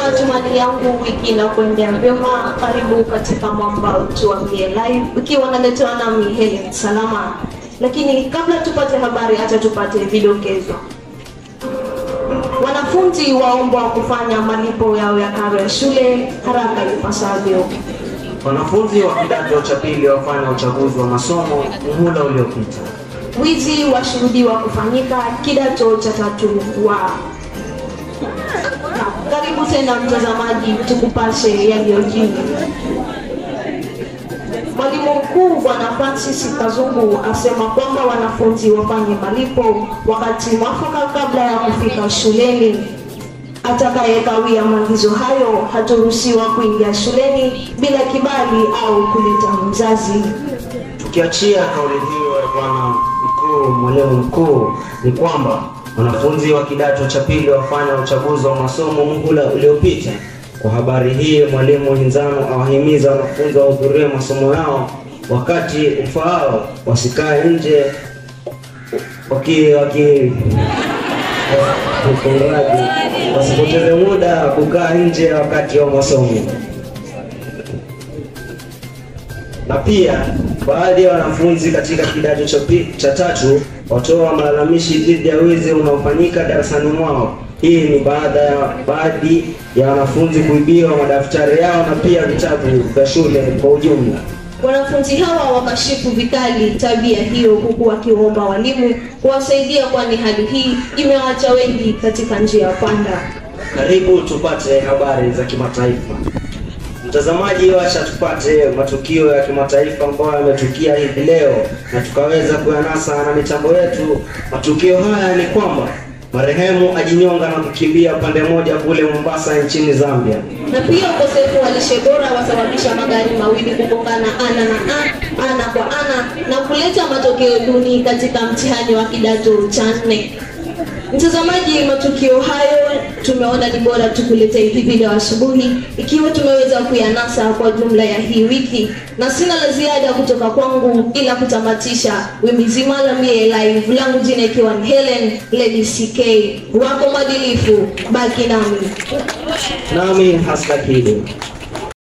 matumani yangu wiki inakwendea vyema. Karibu katika mwamba tuambie live, ikiwa naletewa nami Helen Salama. Lakini kabla tupate habari, hata tupate vidokezo. Wanafunzi waombwa kufanya malipo yao ya karo ya shule haraka ipasavyo. Wanafunzi wa kidato cha pili wafanya uchaguzi wa masomo muhula uliopita. Wizi washuhudiwa kufanyika kidato cha tatu wa na, karibu tena mtazamaji, tukupashe yaliyojiri. Mwalimu mkuu Bwana Francis Kazungu asema kwamba wanafunzi wafanye malipo wakati mwafaka kabla ya kufika shuleni. Atakayekawia maagizo hayo hataruhusiwa kuingia shuleni bila kibali au kuleta mzazi. Tukiachia kauli hiyo ya bwana mkuu, mwalimu mkuu, ni kwamba wanafunzi wa kidato cha pili wafanya uchaguzi wa masomo muhula uliopita. Kwa habari hii, mwalimu Hinzano awahimiza wanafunzi wahudhurie masomo yao wakati ufaao, wasikae nje waki waki Mfungaji, wasipoteze muda kukaa nje wakati wa masomo. Na pia baadhi ya wanafunzi katika kidato cha pi- cha tatu watoa malalamishi dhidi ya wizi unaofanyika darasani mwao. Hii ni baada ya baadhi ya wanafunzi kuibiwa madaftari yao na pia vitabu vya shule kwa ujumla. Wanafunzi hawa wakashifu vikali tabia hiyo, huku wakiomba walimu kuwasaidia, kwani hali hii imewaacha wengi katika njia ya panda. Karibu tupate habari za kimataifa. Mtazamaji, wacha tupate matukio ya kimataifa ambayo yametukia hivi leo na tukaweza kuyanasa na mitambo yetu. Matukio haya ni kwamba marehemu ajinyonga na kukimbia pande moja kule Mombasa nchini Zambia. Na pia ukosefu wa lishe bora wasababisha magari mawili kugongana ana na ana, ana kwa ana na kuleta matokeo duni katika mtihani wa kidato cha nne. Mtazamaji, matukio hayo tumeona ni bora tukuletee hivi leo asubuhi, ikiwa tumeweza kuyanasa kwa jumla ya hii wiki, na sina la ziada kutoka kwangu ila kutamatisha wimbi zima la Mie Live, langu jina ikiwa ni Helen Lady CK, wako madilifu, baki nami. Nami Hasla Kido.